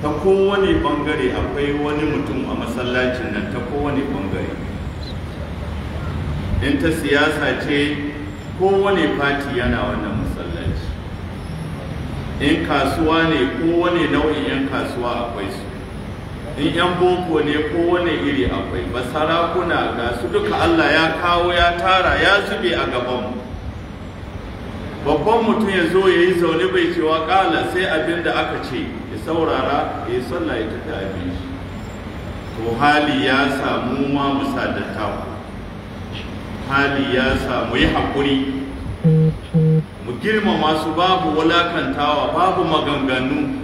ta kowane bangare akwai wani mutum a masallacin nan ta kowane bangare in ta siyasa ce kowane fati yana wannan masallaci in kasuwa ne kowane nau'in 'yan kasuwa akwai su in 'yan boko ne kowane iri akwai basarakuna ga su duka allah ya kawo ya tara ya zube a gabanmu babban mutum ya zo ya yi zaune bai cewa kala sai abin da aka ce ya saurara ya yi sallah ya tafi abin shi to hali ya samu ma musa da taku hali ya samu yi haƙuri mu girmama su babu wulakantawa babu maganganu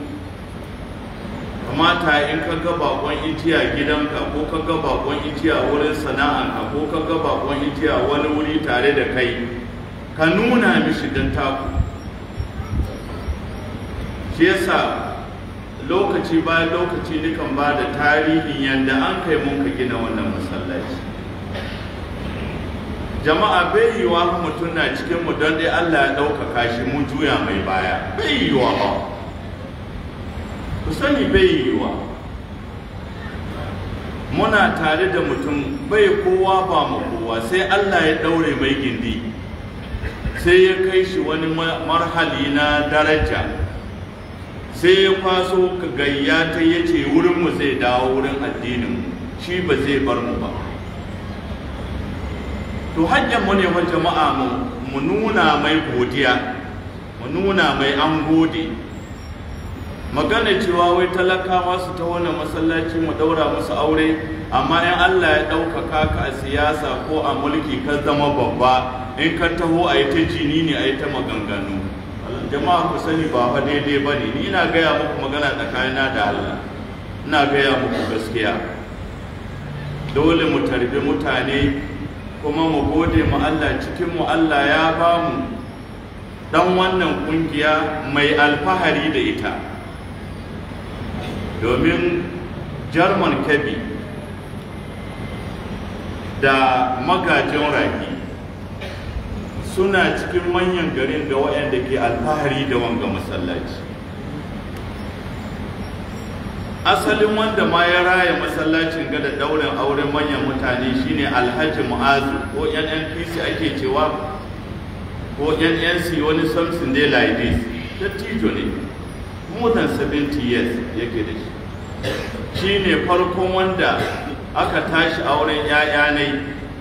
kamata in ka ga bakon itiya gidanka ko ka ga bakon itiya wurin sana'anka ko ka ga bakon itiya wani wuri tare da kai ka nuna mishi don taku shi yasa lokaci bayan lokaci dukan ba da tarihin yadda an kai mun ka gina wannan masallaci jama'a bai yiwa mutum na cikin mu don dai Allah ya ɗaukaka shi mu juya mai baya bai yiwa ba ku sani bai yiwa muna tare da mutum bai kowa ba mu kowa sai Allah ya ɗaure mai gindi sai ya kai shi wani marhali na daraja sai ya kwaso ka gayya ta ya ce wurinmu zai dawo wurin addinin shi ba zai bar mu ba to hajjan mu ne wa jama'a mu nuna mai godiya mu nuna mai an gode magana cewa wai talakawa su ta wani masallaci mu daura musu aure amma in Allah ya ɗaukaka ka a siyasa ko a mulki ka zama babba in ka taho a yi ta jini ne a yi ta maganganu jama'a ku sani ba fa daidai ba ne ni ina gaya muku magana tsakanina da Allah ina gaya muku gaskiya dole mu tarbi mutane kuma mu gode mu Allah cikin mu Allah ya ba mu dan wannan kungiya mai alfahari da ita domin German Kebbi da magajin raki suna cikin manyan garin da waɗanda ke alfahari da wanga masallaci asalin wanda ma ya raya masallacin ga da daurin auren manyan mutane shine alhaji mu'azu ko nnpc ake cewa ko nnc wani something day like this dattijo ne more than 70 years yake da shi shi ne farkon wanda aka tashi auren 'ya'ya ne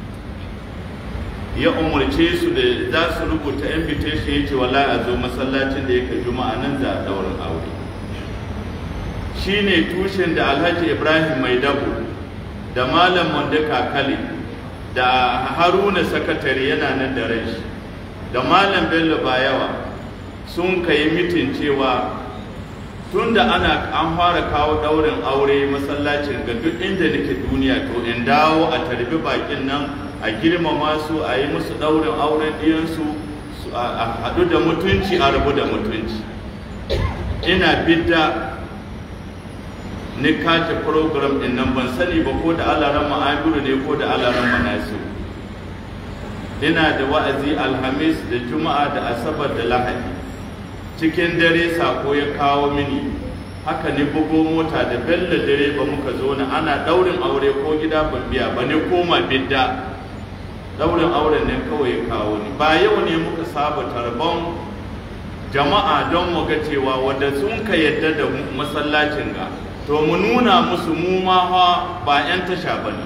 ya umarce su da za su rubuta invitation ya ce wala a zo masallacin da yake juma'a nan za a daurin aure shi ne tushen da alhaji ibrahim mai dabo da malam wanda kakali da haruna sakatare yana nan da rai da malam bello bayawa sun kai mitin cewa tun da ana an fara kawo daurin aure masallacin ga duk inda nake duniya to in dawo a tarbi bakin nan a girmama su a yi musu daurin auren ɗiyansu a haɗu da mutunci a rabu da mutunci ina bidda ni kace program din nan ban sani ba ko da alaran ma'abiru ne ko da alaran manasu ina da wa'azi alhamis da juma'a da asabar da lahadi cikin dare sako ya kawo mini haka ne bugo mota da bello dare ba muka zo na ana daurin aure ko gida ban biya ba ne koma bidda daurin auren ne kawai ya kawo ni ba yau ne muka saba tarbon jama'a don mu ga cewa wanda sun ka yadda da masallacin ga to mu nuna musu mu ma fa ba 'yan tasha ba ne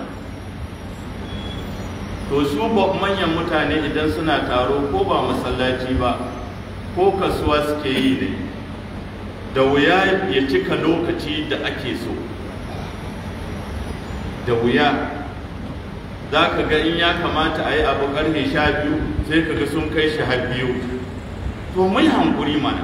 to su manyan mutane idan suna taro ko ba masallaci ba ko kasuwa suke yi ne da wuya ya cika lokaci da ake so da wuya za ka ga in ya kamata a yi abu karfe sha biyu sai ka ga sun kai shi har biyu to mai hankuri mana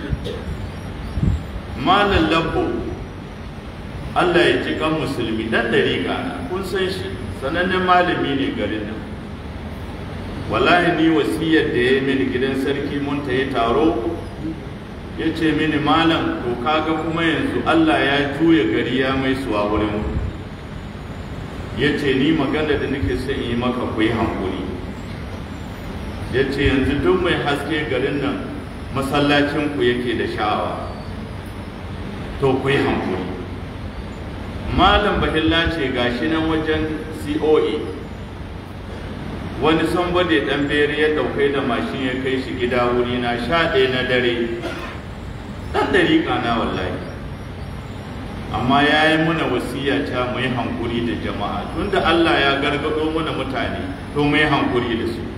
malam labbo Allah ya ji kan musulmi dan dariƙa kun san shi sanannen malami ne garin nan wallahi ni wasiyar da ya mini gidan sarki mun ta yi taro ya ce mini malam to kaga kuma yanzu Allah ya juya gari ya mai suwa wurin ya ce ni magana da nake son yi maka ku yi hankuri ya ce yanzu duk mai haske garin nan masallacinku yake da sha'awa to ku yi hankuri malam bahilla ce gashi nan wajen coe wani somebody dan bere ya daukai da mashin ya kai shi gida wuri na sha ɗaya na dare dan dariƙa na wallahi amma ya yi muna wasiya ta mu yi hankuri da jama'a tunda Allah ya gargado mana mutane to mu yi hankuri da su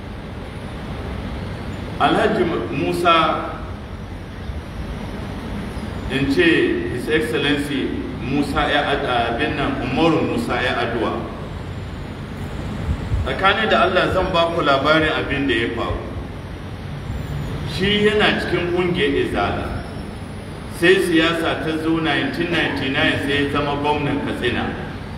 alhaji musa in ce his excellency musa ya abin nan umaru musa ya aduwa tsakani da allah zan ba ku labarin abin da ya faru shi yana cikin ƙungiyar izala sai siyasa ta zo 1999 sai ya zama gwamnan katsina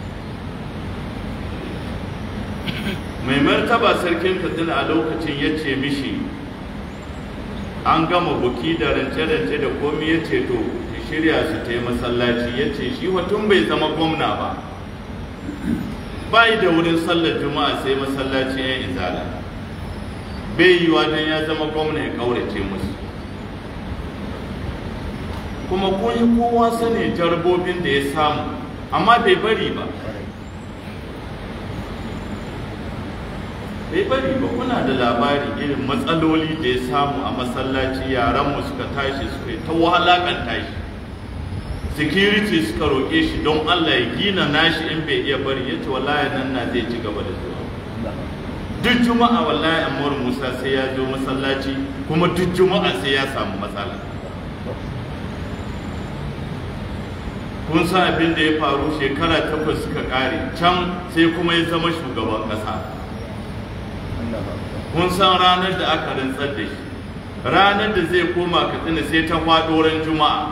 mai martaba sarkin katsina a lokacin ya ce mishi an gama buki da rance-rance da komi ya ce to shirya su ta yi masallaci ya ce shi tun bai zama gwamna ba bai da wurin sallar juma'a sai masallaci ya izala bai yi don ya zama gwamna ya kaurace musu kuma kun kowa sani jarbobin da ya samu amma bai bari ba bai bari ba kuna da labari irin matsaloli da ya samu a masallaci yaranmu suka tashi suka yi ta wahalakanta shi security suka roƙe shi don Allah ya gina nashi in bai iya bari ya ce wallahi nan na zai ci gaba da zuwa duk juma'a wallahi Ammar Musa sai ya zo masallaci kuma duk juma'a sai ya samu matsala kun san abin da ya faru shekara takwas suka kare can sai kuma ya zama shugaban ƙasa kun san ranar da aka rantsar da shi ranar da zai koma katsina sai ta faɗo ran juma'a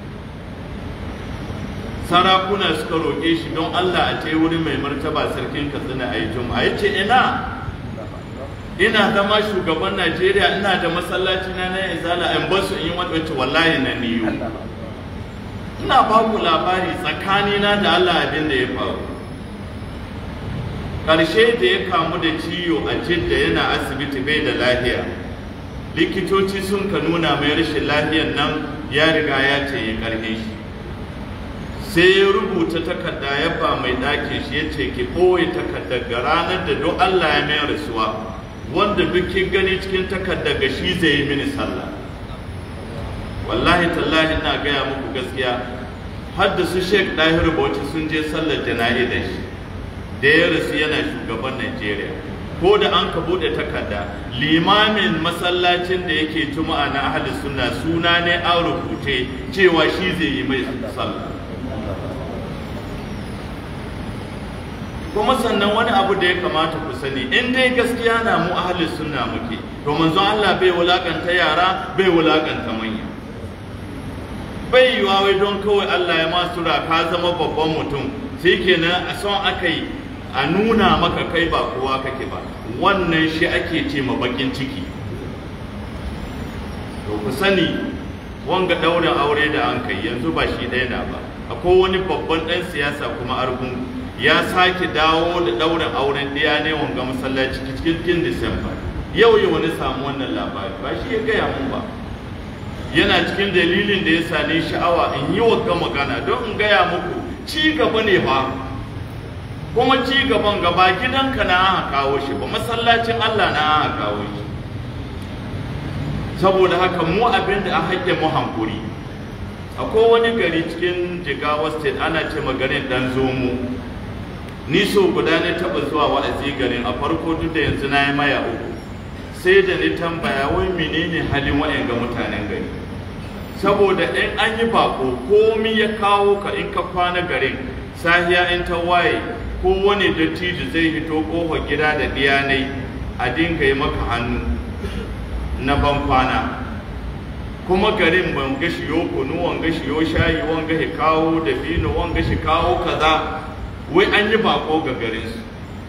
sarakuna suka roƙe shi don Allah a ce wurin mai martaba sarkin Katsina a yi juma'a ya ce ina ina zama shugaban Najeriya ina da masallaci na na izala in basu in yi wata wallahi na niyu ina ba ku labari tsakanina da Allah abin da ya faru ƙarshe da ya kamu da ciwo a jidda yana asibiti bai da lafiya likitoci sun ka nuna mai rashin lafiyan nan ya riga ya ce ya karhe shi sai ya rubuta takarda ya ba mai ɗakin shi ya ce ki ɓoye takardar ga ranar da don Allah ya mai rasuwa wanda duk kin gani cikin takardar ga shi zai yi mini sallah wallahi tallahi ina gaya muku gaskiya har da su Sheikh Dahir Bauchi sun je sallar jana'i da shi da ya rasu yana shugaban Najeriya ko da an ka bude takarda limamin masallacin da yake juma'a na ahli sunna suna ne an rubuce cewa shi zai yi mai sallah kuma sannan wani abu da ya kamata ku sani in dai gaskiya na mu ahli sunna muke to manzon Allah bai wulakanta yara bai wulakanta manya bai yiwa wai don kawai Allah ya masura ka zama babban mutum sai kenan a son aka yi a nuna maka kai ba kowa kake ba wannan shi ake ce ma bakin ciki to ku sani wanga daurin aure da an kai yanzu ba shi ɗaya na ba akwai wani babban ɗan siyasa kuma argun ya sake dawo da daurin auren ɗaya ne wanga masallaci cikin disamba yau yau wani samu wannan labari ba shi ya gaya mun ba yana cikin dalilin da ya sani sha'awa in yi wa magana don in gaya muku ci gaba ne fa kuma ci gaban gaba gidanka na aka kawo shi ba masallacin Allah na aka kawo shi saboda haka mu abin da a haƙƙe mu hankuri akwai wani gari cikin jigawa state ana ce garin dan zomo ni so guda ne taɓa zuwa wa'azi garin a farko duk da yanzu na yi maya uku sai da ni tambaya wai menene halin wa'yan ga mutanen gari saboda in an yi bako komi ya kawo ka in ka kwana garin sahiya in ta waye ko wani dattijo zai hito kofar gida da diyanai a dinga yi maka hannu na ban kwana kuma garin ban ga shi yo kunu wanga shi yo shayi wanga shi kawo da bino wanga shi kawo kaza wai an yi bako ga garin su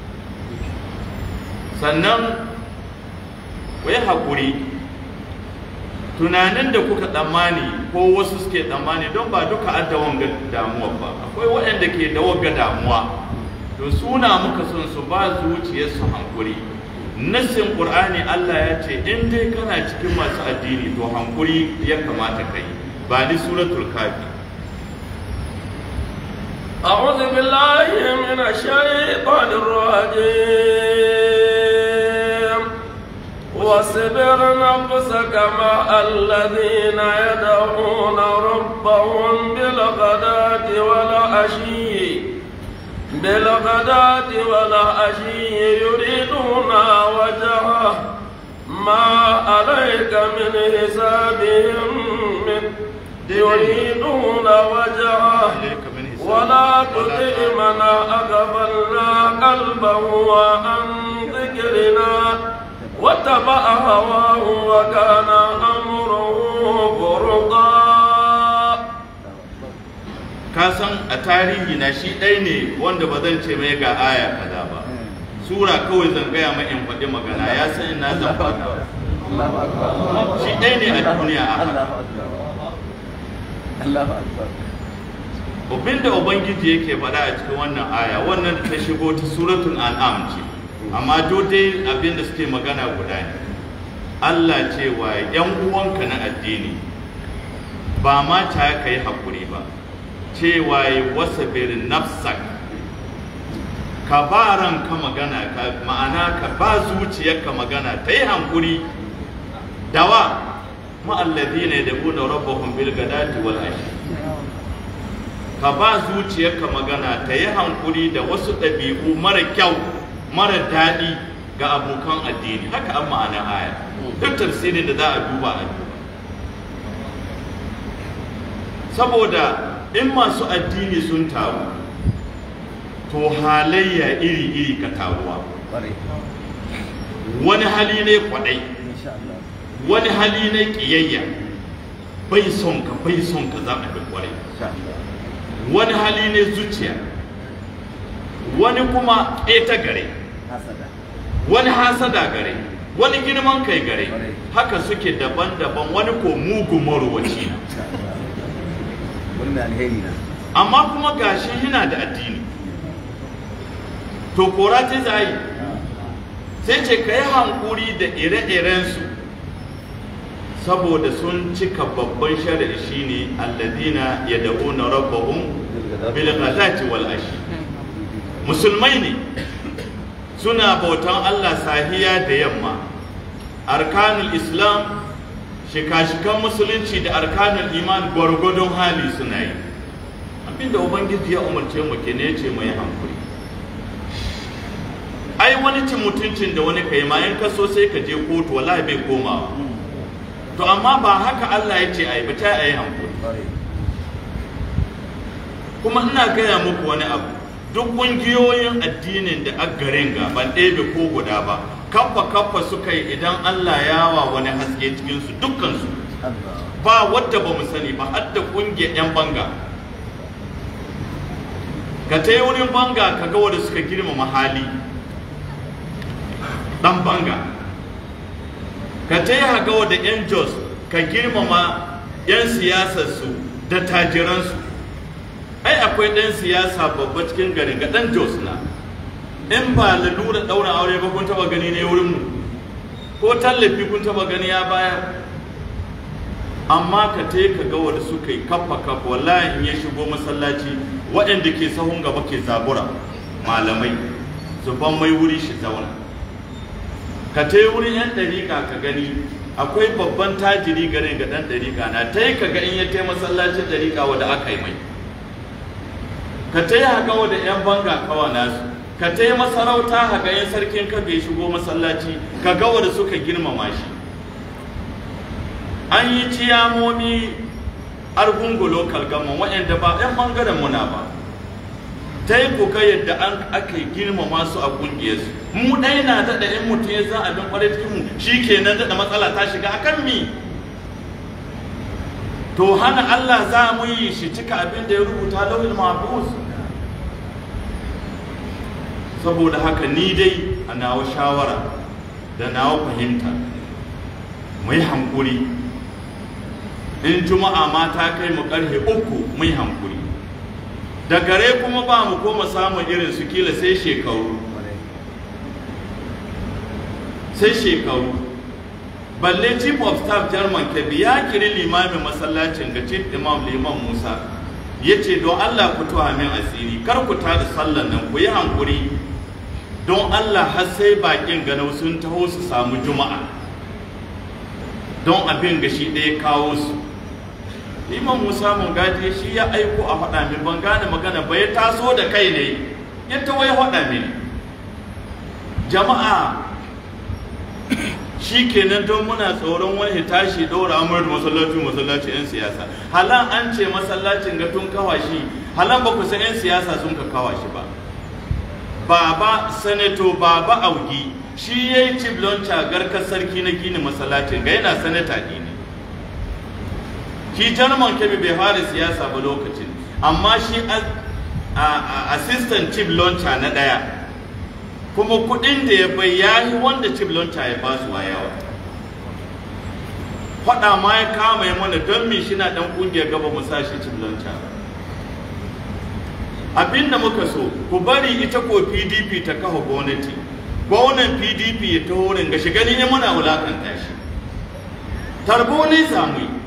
sannan wai hakuri tunanin da kuka tsammani ko wasu suke tsammani don ba duka adda wanga damuwa ba akwai waɗanda ke da wanga damuwa to suna muka son su ba zuciyarsu hankuri nassin qur'ani Allah ya ce in dai kana cikin masu addini to hankuri ya kamata kai ba ni suratul kafi أعوذ بالله من الشيطان الرجيم واصبر نفسك مع الذين يدعون ربهم بالغداة والعشي بالغداة والعشي يريدون وجهه ما عليك من حسابهم من يريدون وجهه ولا تطع من أغفلنا قلبه عن ذكرنا واتبع هواه وكان أمره فرطا ka san a tarihi na shi ɗai ne wanda ba zan ce mai ga aya kaza ba sura kawai zan gaya mai in faɗi magana ya san ina zan faɗa shi ɗai ne a duniya a haka abinda ubangiji yake faɗa a cikin wannan aya wannan da ta shigo ta suratul an'am ce amma dai abinda suke magana guda ne Allah cewa yan uwanka na addini ba ma ta ka yi haƙuri ba cewa yi wasa birin nafsak ka ba ranka magana ka ma'ana ka ba zuciyarka magana ta yi hankuri dawa ma'alladina yad'una rabbahum bil gadati wal ashi ka ba zuciyarka magana ta yi hankuri da wasu ɗabi'u mara kyau mara daɗi ga abokan addini haka an ma'ana aya duk tafsirin da za a duba a duba saboda in masu addini sun taru to halayya iri-iri ka taruwa wani hali ne kwaɗai wani hali ne ƙiyayya bai son ka bai son ka za a bi kwarai wani hali ne zuciya wani kuma ƙeta gare wani hasada gare wani girman kai gare haka suke daban-daban wani ko mugu marowaci na amma kuma gashi yana da addini to kora ta za yi sai ce ka yi hankuri da ire-irensu saboda sun cika babban shari'a shine alladina yad'una rabbahum bil ghadati wal ashi musulmai ne suna bautan Allah sahiya da yamma arkanul islam shika-shikan musulunci da arkanul iman gwargwadon hali suna yi abinda ubangiji ya umarce mu ke ne ce mai hankuri ai wani cin mutuncin da wani kai ma in ka so sai ka je kotu wallahi bai komawa to amma ba haka Allah ya ce ai ba ta ai hankuri kuma ina gaya muku wani abu duk ƙungiyoyin addinin da garin ga ban ɗebe ko guda ba kaffa kaffa suka yi idan Allah ya wa wani haske cikinsu dukkansu ba wadda ba mu sani ba har da ƙungiyar 'yan banga ka ta yi wurin banga ka ga wadda suka girmama hali ɗan banga ka ta yi haga wadda 'yan jos ka girmama 'yan siyasarsu da tajiransu ai akwai ɗan siyasa babba cikin garin ga ɗan jos na in ba lalura ɗaura aure ba kun taba gani ne wurin mu ko tallafi kun taba gani ya baya amma ka te ka ga wanda suka yi kafa kafa wallahi in ya shigo masallaci waɗanda ke sahun gaba ke zabura malamai su ban mai wuri shi zauna ka te wurin yan ɗariƙa ka gani akwai babban tajiri garin ga ɗan ɗariƙa na ta yi ka ga in ya tai masallacin ɗariƙa wanda aka yi mai ka ta yi haka wanda yan banga kawa nasu ka ta yi masarauta haka yin sarkin ka bai shigo masallaci ka ga wanda suka girmama shi an yi ciyamomi argungulo kalgaman waɗanda ba 'yan ɓangaren muna ba ta yi kuka yadda an aka girmama su a ƙungiyarsu mu ɗaya na daɗa in mutum ya zan abin ƙwarai cikin mu shi kenan daɗa matsala ta shiga akan mi to hana Allah za mu yi shi cika abin da ya rubuta lauhin mahfuz saboda haka ni dai a nawa shawara da nawa fahimta mu yi hankuri in juma'a ma ta kai mu karfe uku mu yi hankuri da gare kuma ba mu koma samun irin su kila sai shekaru sai shekaru balle chief of staff german kebbi ya kiri limamin masallacin ga chief imam liman musa ya ce don Allah ku tuwa min asiri kar ku tada sallan nan ku yi hankuri don Allah har sai bakin ganau sun taho su samu juma'a don abin ga shi ɗaya kawo su liman musa mun gaji shi ya aiko a faɗa min ban gane magana ba ya taso da kai ne ya tawo ya faɗa min jama'a shi kenan don muna tsoron wani tashi ɗora amur da masallacin masallacin 'yan siyasa halan an ce masallacin ga tun kawashi halan ba ku san 'yan siyasa sun ka kawashi ba baba sanato baba augi shi ya yi ciblonca garkar sarki na gini masallacin ga yana sanata ne shi jarman kebe bai fara siyasa ba lokacin amma shi assistant chief launcher na ɗaya kuma kudin da ya bai yayi wanda chief launcher ya ba su yawa faɗa ma ya kama ya mana don me shi na ɗan ƙungiyar gaba mu sa shi chief launcher abin da muka so ku bari ita ko pdp ta kafa gwamnati gwamnan pdp ya taho ringa shi gani ya muna wulakanta shi tarbo ne samu yi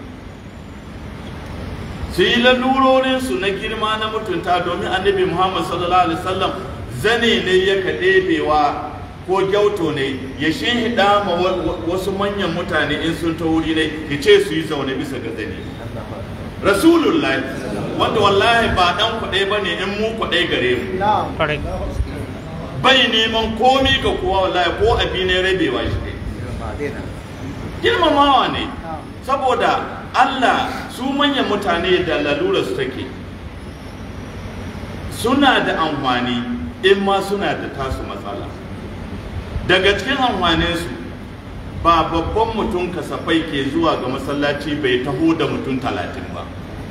su yi lalurorinsu na girma na mutunta domin annabi muhammad sallallahu alaihi wasallam zane ne ya kaɗebewa ko gyauto ne ya hida ma wasu manyan mutane in sun ta wuri ne ya ce su yi zaune bisa ga zane rasulullahi wanda wallahi ba dan kuɗai ba ne in mu kuɗai gare mu bai neman komi ga kowa wallahi ko abi ne rabewa shi ne girmamawa ne saboda Allah su manyan mutane da lalura su take suna da amfani in ma suna da tasu matsala daga cikin amfaninsu ba babban mutum kasafai ke zuwa ga masallaci bai taho da mutum talatin ba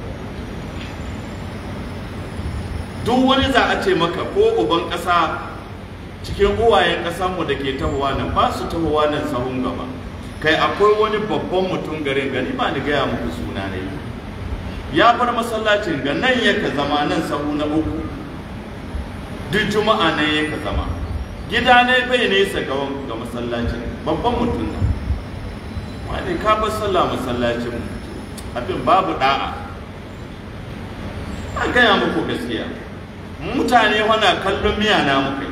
duk wani za a ce maka ko uban ƙasa cikin uwayen ƙasanmu da ke tahowa nan ba su tahowa nan sahun gaba kai akwai wani babban mutum garin gani ba ni gaya muku suna ne ya bar masallacin ga nan yaka zama nan sahu na uku duk juma'a nan yaka zama gida ne bai nesa ga ga masallacin babban mutum nan wani ka bar sallah masallacin abin babu da'a a gaya muku gaskiya mutane wana kallon miya na muka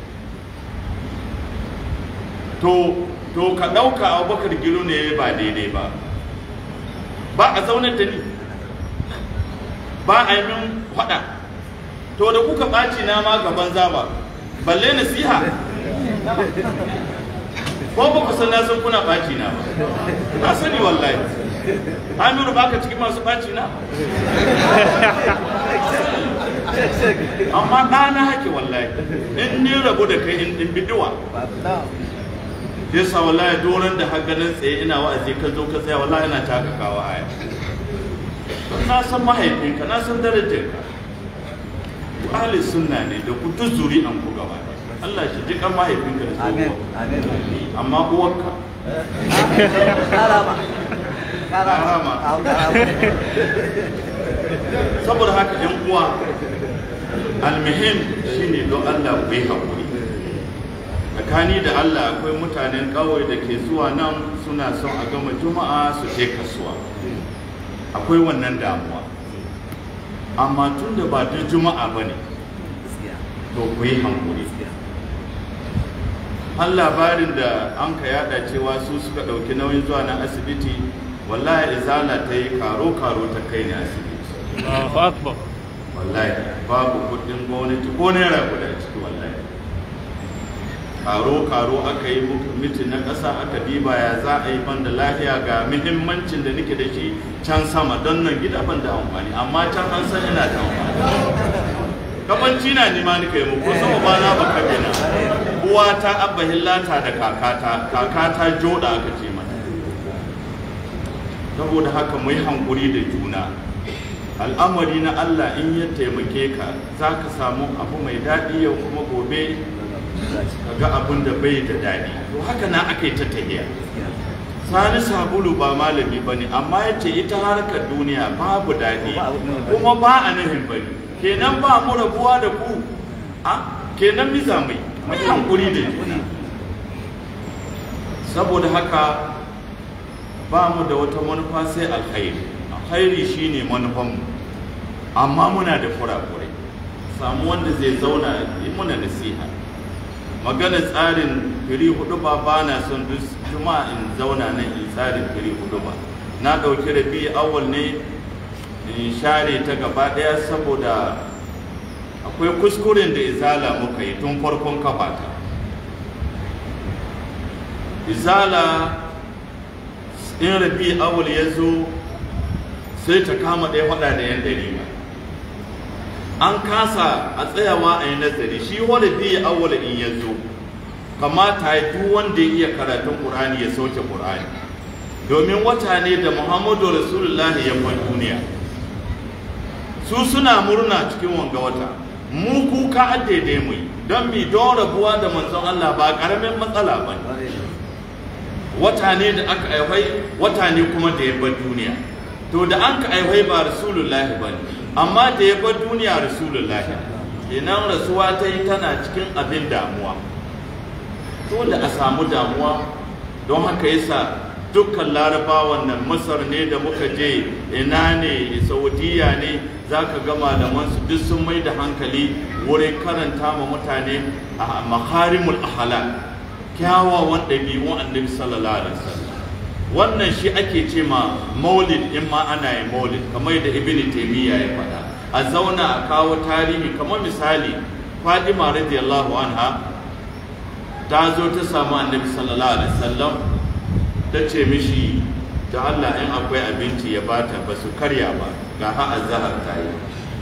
to to ka ɗauka abubakar gilo ne ba daidai ba ba a zaunar da ni ba a yi min faɗa to da kuka ɓaci na ma gaban zaba balle nasiha ko ba ku san na san kuna ɓaci na ba na sani wallahi Amiru ba ka cikin masu ɓaci na amma ɗana hake wallahi in ni rabu da kai in bidiwa ya sa wallahi doron da haganin tsaye ina wa'azi ka zo ka tsaya wallahi ina taka kawo aya na san mahaifinka na san darajarka ku ahli sunna ne da ku duk zuri'an ku gaba Allah shi ji kan mahaifinka da Amin. Amin. amma uwarka Karama. Karama. Karama. saboda haka yan uwa almuhim shine don Allah ku yi haƙuri tsakani da Allah akwai mutanen ƙauye da ke zuwa nan suna son a gama juma'a su je kasuwa akwai wannan damuwa amma tun da ba duk juma'a ba ne to ku yi hankuri har labarin da an ka yada cewa su suka ɗauki nauyin zuwa na asibiti wallahi izala ta yi karo-karo ta kai ni asibiti Allahu Akbar. wallahi babu kudin gwamnati ko naira guda ciki wallahi karo-karo aka yi mitin na ƙasa aka diba ya za a yi ban da lafiya ga muhimmancin da nake da shi can sama don nan gida ban da amfani amma can an san ina da amfani kabanci na nima nika yi muku sama ba na baka bina uwa ta abba hillata da kakata kakata joda aka ce mata saboda haka mu yi hankuri da juna al'amari na Allah in ya taimake ka za ka samu abu mai daɗi yau kuma gobe ka ga abin da bai da daɗi to haka na aka yi ta tahiya sani sabulu ba malami ba ne amma ya ce ita harkar duniya babu daɗi kuma ba a nuhin bane kenan ba mu rabuwa da ku a kenan miza mai mai hankuri da juna saboda haka ba mu da wata manufa sai alkhairi alkhairi shine manufanmu amma muna da kurakurai samu wanda zai zauna yi muna nasiha magana tsarin firi hudu ba ba na son duk juma'a in zauna nan in tsarin firi hudu ba na ɗauki rabi awal ne in share ta gaba ɗaya saboda akwai kuskuren da izala muka yi tun farkon kafata izala in rabi awal ya zo sai ta kama ɗaya faɗa da yan dalila an kasa a tsayawa a yi nazari shi wani biya awwala in ya zo kamata ya duk wanda ya iya karatun ƙur'ani ya sauke ƙur'ani domin wata ne da muhammadu rasulullah ya kwan duniya su suna murna cikin wanga wata mu kuka daidai mu don mi don rabuwa da manzon Allah ba ƙaramin matsala ba wata ne da aka aihwai wata ne kuma da ya bar duniya to da an ka aihwai ba rasulullahi ba ne amma da ya bar duniya rasulullahi kenan rasuwa ta yi tana cikin abin damuwa dole a samu damuwa don haka yasa dukkan larabawan nan masar ne da muka je ina ne saudiya ne za ka ga malamansu duk sun mai da hankali wurin karanta ma mutane a makarimul ahala kyawawan ɗabi'un annabi sallallahu alaihi wasallam wannan shi ake ce ma maulid in ma ana yin maulid kamar da ibn taymiya ya faɗa a zauna a kawo tarihi kamar misali fadima radiyallahu anha ta zo ta samu annabi sallallahu alaihi wasallam ta ce mishi da Allah in akwai abinci ya bata ba su karya ba ga ha azhar ta yi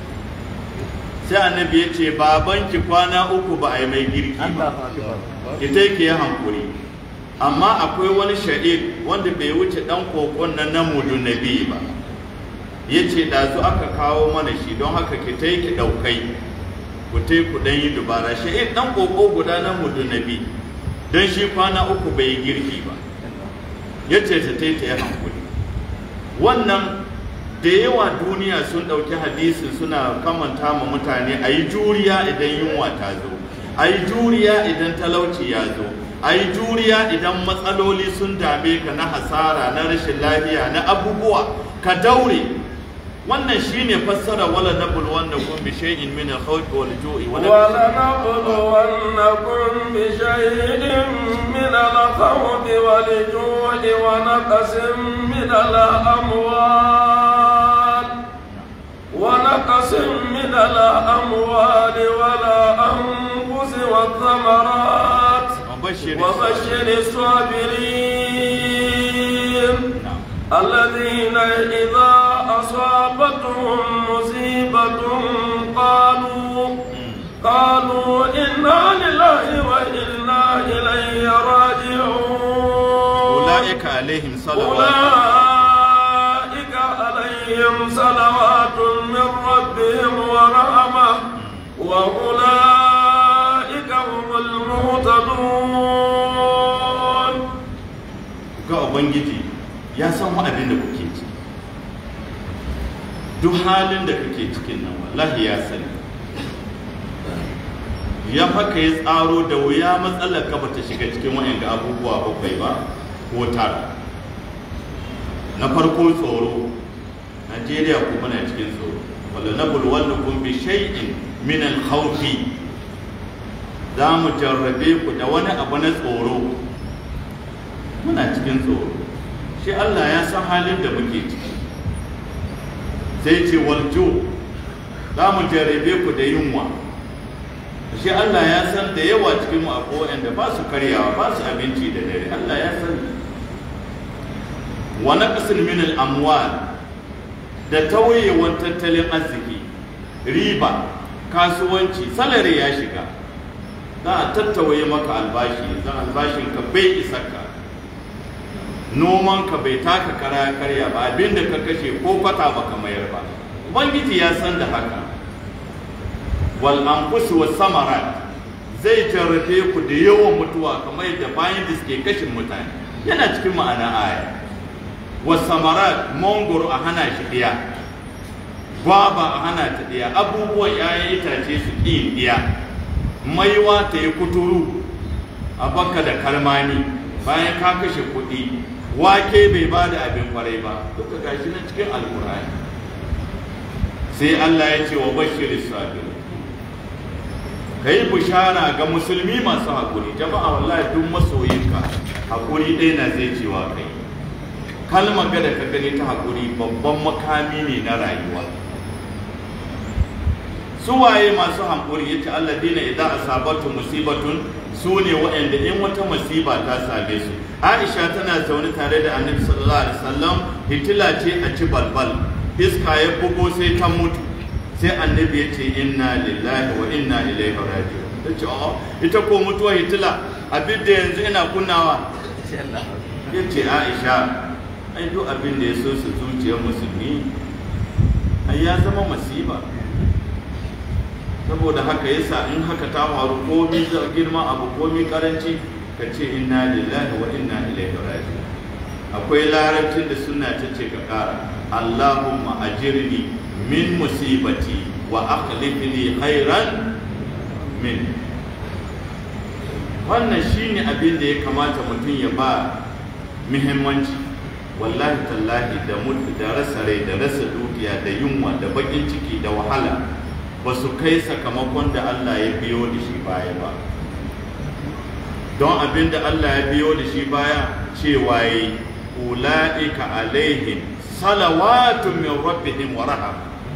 sai annabi ya ce babanki kwana uku ba a yi mai girki ba ita yake ya hankuri amma akwai wani sha'id wanda bai wuce dan kokon nan na mudu nabi ba ya ce ɗazu aka kawo mana shi don haka ki ta ki ɗaukai ku ta ku ɗan yi dubara sha'id ɗan koko guda na mudu nabi don shi kwana uku bai yi girki ba ya ce ta ta yi hankuli wannan da yawa duniya sun ɗauki hadisin suna kamanta ma mutane a yi juriya idan yunwa ta zo a yi juriya idan talauci ya zo a yi juriya idan matsaloli sun dame ka na hasara na rashin lafiya na abubuwa ka daure wannan shine fassara wala nabul wanda kun bi shay'in min al-khawfi wal ju'i ولنبلونكم بشيء من الخوف والجوع ونقص من الأموال ونقص من الأموال والأنفس والثمرات وبشر وبشر الصابرين الذين إذا أصابتهم مصيبة قالوا قالوا إنا لله وإنا إليه راجعون أولئك عليهم صلوات أولئك عليهم صلوات من ربهم ورحمة وأولئك هم المهتدون ga ubangiji ya san wa abin da kuke ciki duk halin da kake cikin nan wallahi ya sani ya haka ya tsaro da wuya matsalar ka bata shiga cikin wa'anga abubuwa bakwai ba ko tara na farko tsoro najeriya kuma na cikin tsoro wala na bulwannakum bi shay'in min al-khawfi za mu jarrabe ku da wani abu na tsoro muna cikin tsoro shi Allah ya san halin da muke ciki sai ce waljo za mu jarrabe ku da yunwa shi Allah ya san da yawa cikin mu akwai waɗanda ba su karyawa ba su abinci da dare Allah ya san wa naqsin min al-amwal da tauyewan tattalin arziki riba kasuwanci salari ya shiga za a tattawaye maka albashi zan albashin ka bai isa ka noman ka bai taka kara karya ba abinda ka kashe ko kwata baka mayar ba ubangiji ya san da haka wal anfus was samarat zai jarrabe ku da yawan mutuwa kamar yadda bayan da suke kashin mutane yana cikin ma'ana aya was samarat mangoro a hana shi diya gwaba a hana ta diya abubuwan 'ya'yan itace su ƙi diya maiwa ta yi kuturu a baka da kalmani bayan ka kashe kuɗi wake bai ba da abin kwarai ba duka gashi na cikin alkurani sai Allah ya ce wa bashiris sabir kai bishara ga musulmi masu haƙuri jama'a wallahi duk masoyinka haƙuri ɗaya na zai cewa kai kalmar ga da ka gani ta haƙuri babban makami ne na rayuwa su waye masu haƙuri ya ce Allah dina idan asabatu musibatun su ne waɗanda in wata musiba ta same su Aisha tana zaune tare da Annabi sallallahu alaihi wasallam hitila ce a ci balbal iska ya bugo sai ta mutu sai Annabi ya ce inna lillahi wa inna ilaihi raji'un ta ce oh ita ko mutuwa hitila abin da yanzu ina kunnawa ya ce Aisha ai duk abin da ya so su zuciyar musulmi ai ya zama masiba saboda haka yasa in haka ta faru komi girma abu komi karanci ka ce inna lillahi wa inna ilaihi raji'un akwai larabcin da suna ta ce ka kara Allahumma ajirni min musibati wa akhlifni khairan min wannan shine abin da ya kamata mutum ya ba muhimmanci wallahi tallahi da mutu da rasa rai da rasa dukiya da yunwa da bakin ciki da wahala ba su kai sakamakon da Allah ya biyo da shi baya ba don abin da Allah ya biyo da shi baya cewa yi ula'ika alaihim salawatun min rabbihim wa raham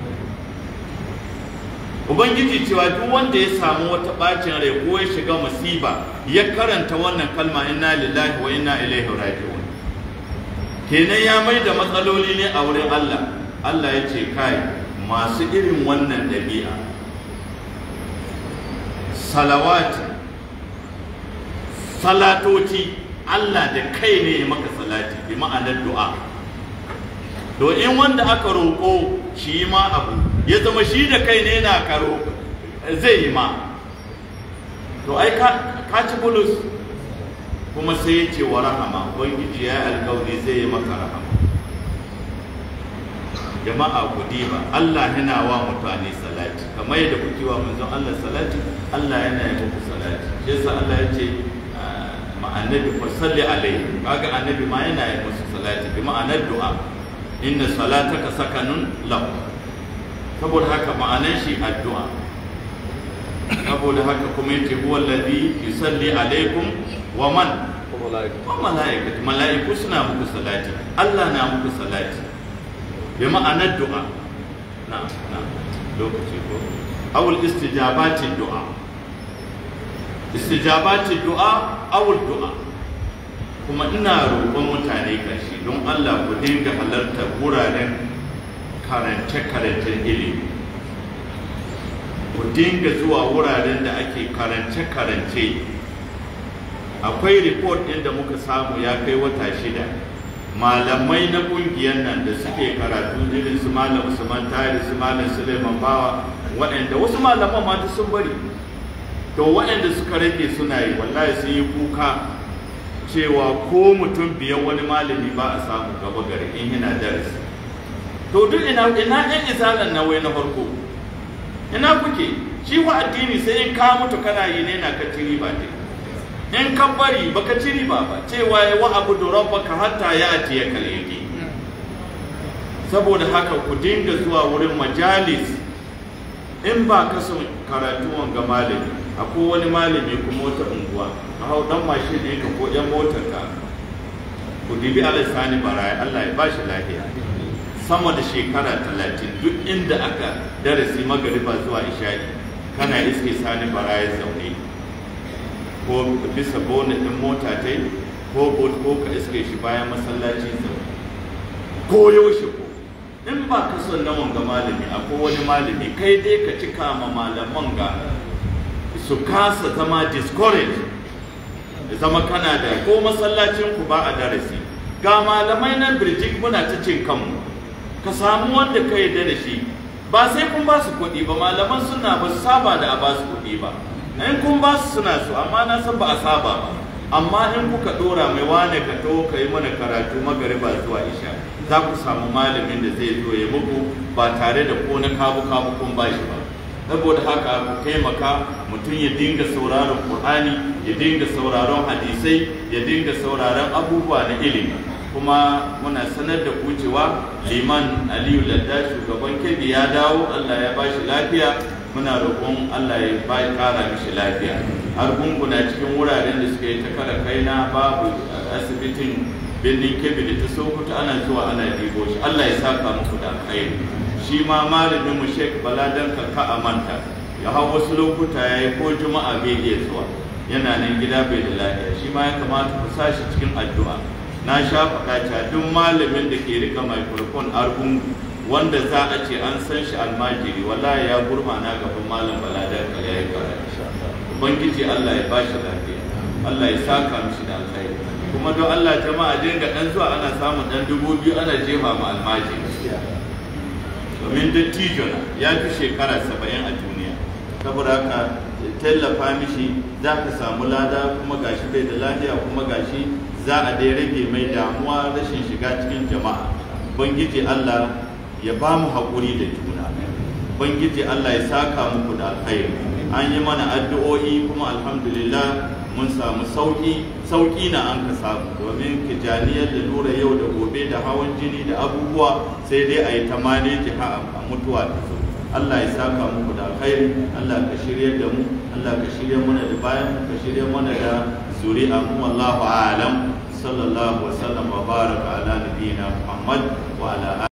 ubangiji cewa duk wanda ya samu wata bacin rai ko ya shiga musiba ya karanta wannan kalma inna lillahi wa inna ilaihi raji'un kenan ya mai da matsaloli ne a wurin Allah Allah ya ce kai masu irin wannan ɗabi'a salawati salatoci Allah da kai ne ya maka salati bi ma'anar du'a to in wanda aka roƙo shi ma abu ya zama shi da kai ne na karo zai yi ma to ai ka ci bulus kuma sai ya ce wa rahama ubangiji ya yi alkawari zai yi maka rahama jama'a ku diba Allah yana wa mutane salati kamar yadda kuke wa manzon Allah salati Allah yana yi muku salati shi yasa Allah ya ce ma annabi fa salli alaihi kaga annabi ma yana yi musu salati bi ma'anar du'a inna salataka sakanun lahu saboda haka ma'anar shi addu'a saboda haka kuma yace huwa alladhi yusalli alaikum wa man wa malaikatu malaiku suna muku salati Allah na muku salati bi ma'anar du'a na na lokaci ko awul istijabati du'a istijabati du'a awul du'a kuma ina roƙon mutane kashi don Allah ku dinga halarta wuraren karance-karancen ilimi ku dinga zuwa wuraren da ake karance-karance akwai report ɗin da muka samu ya kai wata shida malamai na ƙungiyar nan da suke karatu irin su malam usman tari su malam suleiman bawa waɗanda wasu malaman ma sun bari to waɗanda suka rage suna yi wallahi sun yi kuka cewa ko mutum biyan wani malami ba a samu gaba gari in yana darasi to duk ina ina ɗan isalan na wai na farko ina kuke shi wa addini sai in ka mutu kana yi ne na ka ci riba ne in ka bari baka ci riba ba cewa ya wa abu da rabbaka hatta ya ati ya kalyaki saboda haka ku dinga zuwa wurin majalis in ba ka son karatu wanga malami akwai wani malami kuma wata unguwa ka hau dan mashin ɗinka ko ɗan motar ka ku dibi alisani baraya Allah ya bashi lafiya sama da shekara talatin duk inda aka darasi magariba zuwa isha'i kana iske sani baraya zaune ko bisa bonet ɗin mota ta ko ko ka iske shi bayan masallaci zaune ko yaushe ko in ba ka son na wanga malami akwai wani malami kai dai ka cika ma malaman ga su kasa zama discourage da zama kana da ko masallacin ku ba a darasi ga malamai nan birjik muna ta cin kanmu ka samu wanda ka yarda da shi ba sai kun ba su kuɗi ba malaman suna ba su saba da a ba su kuɗi ba in kun ba su suna su amma na san ba a saba ba amma in kuka ɗora mai wane ka to ka yi mana karatu magariba zuwa isha za ku samu malamin da zai zo ya muku ba tare da ko na kabu kabu kun ba shi ba saboda haka ku taimaka mutum ya dinga sauraron Qur'ani ya dinga sauraron hadisai ya dinga sauraron abubuwa na ilimi kuma muna sanar da ku cewa liman aliyu ladda shugaban kebbi ya dawo allah ya ba shi lafiya muna roƙon allah ya ba ƙara mishi lafiya har gunguna cikin wuraren da suka yi ta kara kaina babu asibitin birnin kebbi da ta sokoto ana zuwa ana dibo shi allah ya saka muku da alkhairi shi ma malamin mu sheik baladan ka a manta ya hau wasu lokuta ya yi ko juma'a bai iya zuwa yana nan gida bai da lafiya shi ma ya kamata ku sa shi cikin addu'a na sha faɗa cewa duk malamin da ke rika microphone argungu wanda za a ce an san shi almajiri wallahi ya gurmana gaban malam baladan ka ya yi karatu ubangiji allah ya bashi lafiya allah ya saka mishi da alkhairi kuma don allah jama'a dinga dan zuwa ana samun dan dubu biyu ana jefa ma almajiri domin dattijo na ya fi shekara saba'in a duniya saboda haka tallafa mishi za ka samu lada kuma gashi bai da lafiya kuma gashi za a dai rage mai damuwa rashin shiga cikin jama'a bangiji allah ya ba mu haƙuri da juna bangiji allah ya saka muku da alkhairi an yi mana addu'o'i kuma alhamdulillah mun samu sauƙi sauƙi na an ka samu domin kijaniyar da lura yau da gobe da hawan jini da abubuwa sai dai a yi ta maneji a mutuwa da su Allah ya saka muku da alkhairi Allah ka shirye da mu Allah ka shirye mana da bayan ka shirye mana da zuri'a mu wallahu a'lam sallallahu wa sallam wa baraka ala nabiyyina Muhammad wa ala